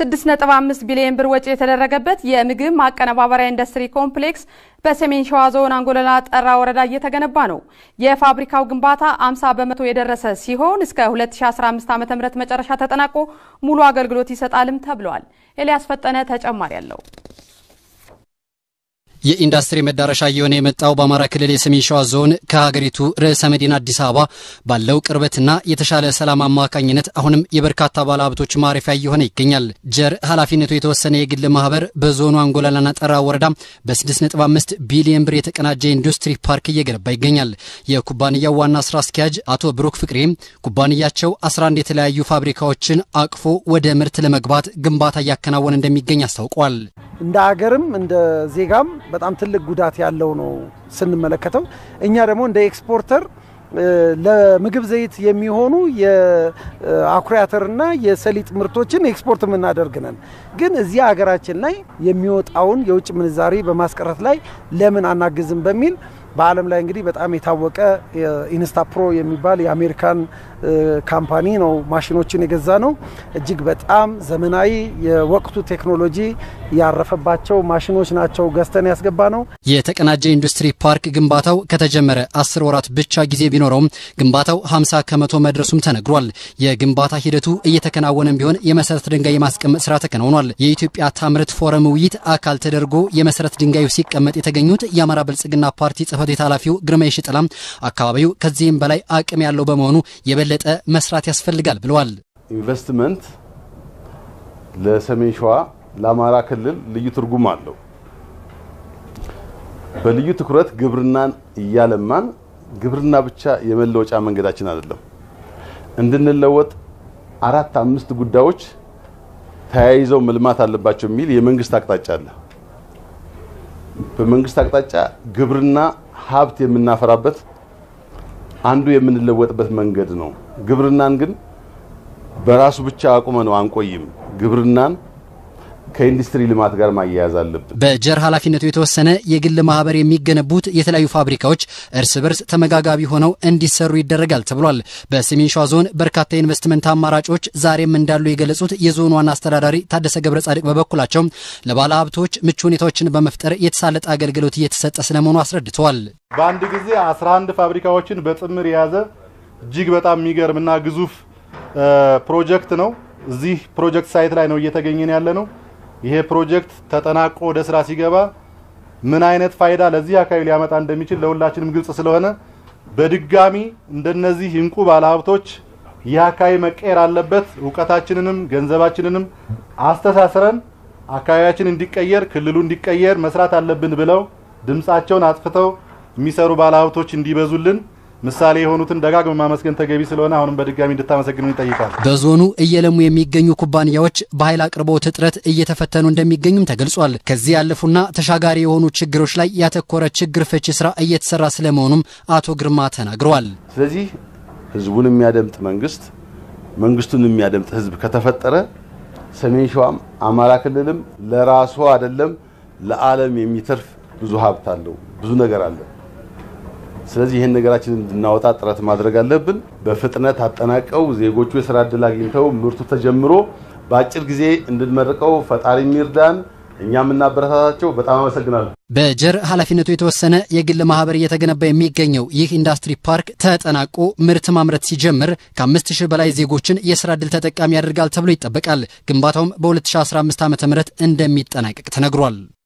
6.5 ቢሊዮን ብር ወጪ የተደረገበት የምግብ ማቀነባበሪያ ኢንዱስትሪ ኮምፕሌክስ በሰሜን ሸዋ ዞን አንጎለላ ጠራ ወረዳ እየተገነባ ነው። የፋብሪካው ግንባታ 50 በመቶ የደረሰ ሲሆን እስከ 2015 ዓ.ም መጨረሻ ተጠናቆ ሙሉ አገልግሎት ይሰጣልም ተብሏል። ኤልያስ ፈጠነ ተጨማሪ አለው። የኢንዱስትሪ መዳረሻ እየሆነ የመጣው በአማራ ክልል የሰሜን ሸዋ ዞን ከሀገሪቱ ርዕሰ መዲና አዲስ አበባ ባለው ቅርበትና የተሻለ ሰላም አማካኝነት አሁንም የበርካታ ባለሀብቶች ማረፊያ እየሆነ ይገኛል። ጀር ኃላፊነቱ የተወሰነ የግል ማህበር በዞኑ አንጎላላና ጠራ ወረዳ በ6.5 ቢሊዮን ብር የተቀናጀ ኢንዱስትሪ ፓርክ እየገነባ ይገኛል። የኩባንያው ዋና ስራ አስኪያጅ አቶ ብሩክ ፍቅሬም ኩባንያቸው 11 የተለያዩ ፋብሪካዎችን አቅፎ ወደ ምርት ለመግባት ግንባታ እያከናወነ እንደሚገኝ አስታውቋል። እንደ ሀገርም እንደ ዜጋም በጣም ትልቅ ጉዳት ያለው ነው ስንመለከተው። እኛ ደግሞ እንደ ኤክስፖርተር ለምግብ ዘይት የሚሆኑ የአኩሪ አተርና የሰሊጥ ምርቶችን ኤክስፖርት የምናደርግ ነን። ግን እዚህ ሀገራችን ላይ የሚወጣውን የውጭ ምንዛሪ በማስቀረት ላይ ለምን አናግዝም በሚል በዓለም ላይ እንግዲህ በጣም የታወቀ ኢንስታ ፕሮ የሚባል የአሜሪካን ካምፓኒ ነው ማሽኖችን የገዛ ነው። እጅግ በጣም ዘመናዊ የወቅቱ ቴክኖሎጂ ያረፈባቸው ማሽኖች ናቸው ገዝተን ያስገባ ነው። የተቀናጀ ኢንዱስትሪ ፓርክ ግንባታው ከተጀመረ አስር ወራት ብቻ ጊዜ ቢኖረውም ግንባታው 50 ከመቶ መድረሱም ተነግሯል። የግንባታ ሂደቱ እየተከናወነም ቢሆን የመሰረት ድንጋይ የማስቀመጥ ስራ ተከናውኗል። የኢትዮጵያ ታምርት ፎረም ውይይት አካል ተደርጎ የመሰረት ድንጋዩ ሲቀመጥ የተገኙት የአማራ ብልጽግና ፓርቲ ጽህፈት ቤት ኃላፊው ግርማ ሽጥላም አካባቢው ከዚህም በላይ አቅም ያለው በመሆኑ የበለጠ መስራት ያስፈልጋል ብለዋል። ኢንቨስትመንት ለሰሜን ሸዋ ለአማራ ክልል ልዩ ትርጉም አለው። በልዩ ትኩረት ግብርናን እያለማን ግብርና ብቻ የመለወጫ መንገዳችን አይደለም። እንድንለወጥ አራት አምስት ጉዳዮች ተያይዘው መልማት አለባቸው የሚል የመንግስት አቅጣጫ አለ። በመንግስት አቅጣጫ ግብርና ሀብት የምናፈራበት አንዱ የምንለወጥበት መንገድ ነው። ግብርናን ግን በራሱ ብቻ አቁመ ነው አንቆይም። ግብርናን ከኢንዱስትሪ ልማት ጋር ማያያዝ አለብን። በጀር ኃላፊነቱ የተወሰነ የግል ማህበር የሚገነቡት የተለያዩ ፋብሪካዎች እርስ በርስ ተመጋጋቢ ሆነው እንዲሰሩ ይደረጋል ተብሏል። በሰሜን ሸዋ ዞን በርካታ የኢንቨስትመንት አማራጮች ዛሬም እንዳሉ የገለጹት የዞኑ ዋና አስተዳዳሪ ታደሰ ገብረ ጻድቅ በበኩላቸው ለባለ ሀብቶች ምቹ ሁኔታዎችን በመፍጠር የተሳለጠ አገልግሎት እየተሰጠ ስለመሆኑ አስረድተዋል። በአንድ ጊዜ 11 ፋብሪካዎችን በጥምር የያዘ እጅግ በጣም የሚገርምና ግዙፍ ፕሮጀክት ነው። እዚህ ፕሮጀክት ሳይት ላይ ነው እየተገኘን ያለ ነው። ይሄ ፕሮጀክት ተጠናቆ ወደ ስራ ሲገባ ምን አይነት ፋይዳ ለዚህ አካባቢ ሊያመጣ እንደሚችል ለሁላችንም ግልጽ ስለሆነ በድጋሚ እንደነዚህ እንቁ ባለሀብቶች ይህ አካባቢ መቀየር አለበት፣ እውቀታችንንም ገንዘባችንንም አስተሳስረን አካባቢያችን እንዲቀየር ክልሉ እንዲቀየር መስራት አለብን ብለው ድምፃቸውን አጥፍተው የሚሰሩ ባለሀብቶች እንዲበዙልን ምሳሌ የሆኑትን ደጋግመ ማመስገን ተገቢ ስለሆነ አሁንም በድጋሚ እንድታመሰግኑ ይጠይቃል። በዞኑ እየለሙ የሚገኙ ኩባንያዎች በኃይል አቅርቦት እጥረት እየተፈተኑ እንደሚገኙም ተገልጿል። ከዚህ ያለፉና ተሻጋሪ የሆኑ ችግሮች ላይ ያተኮረ ችግር ፈቺ ስራ እየተሰራ ስለመሆኑም አቶ ግርማ ተናግረዋል። ስለዚህ ህዝቡን የሚያደምጥ መንግስት፣ መንግስቱን የሚያደምጥ ህዝብ ከተፈጠረ ሰሜን ሸዋም አማራ ክልልም ለራሱ አይደለም ለዓለም የሚተርፍ ብዙ ሀብት አለው፣ ብዙ ነገር አለ። ስለዚህ ይህን ነገራችንን እንድናወጣ ጥረት ማድረግ አለብን። በፍጥነት አጠናቀው ዜጎቹ የስራ እድል አግኝተው ምርቱ ተጀምሮ በአጭር ጊዜ እንድንመርቀው ፈጣሪ የሚርዳን እኛ የምናበረታታቸው። በጣም አመሰግናለሁ። በጀር ኃላፊነቱ የተወሰነ የግል ማህበር እየተገነባ የሚገኘው ይህ ኢንዱስትሪ ፓርክ ተጠናቆ ምርት ማምረት ሲጀምር ከአምስት ሺህ በላይ ዜጎችን የስራ እድል ተጠቃሚ ያደርጋል ተብሎ ይጠበቃል። ግንባታውም በ2015 ዓ ም እንደሚጠናቀቅ ተነግሯል።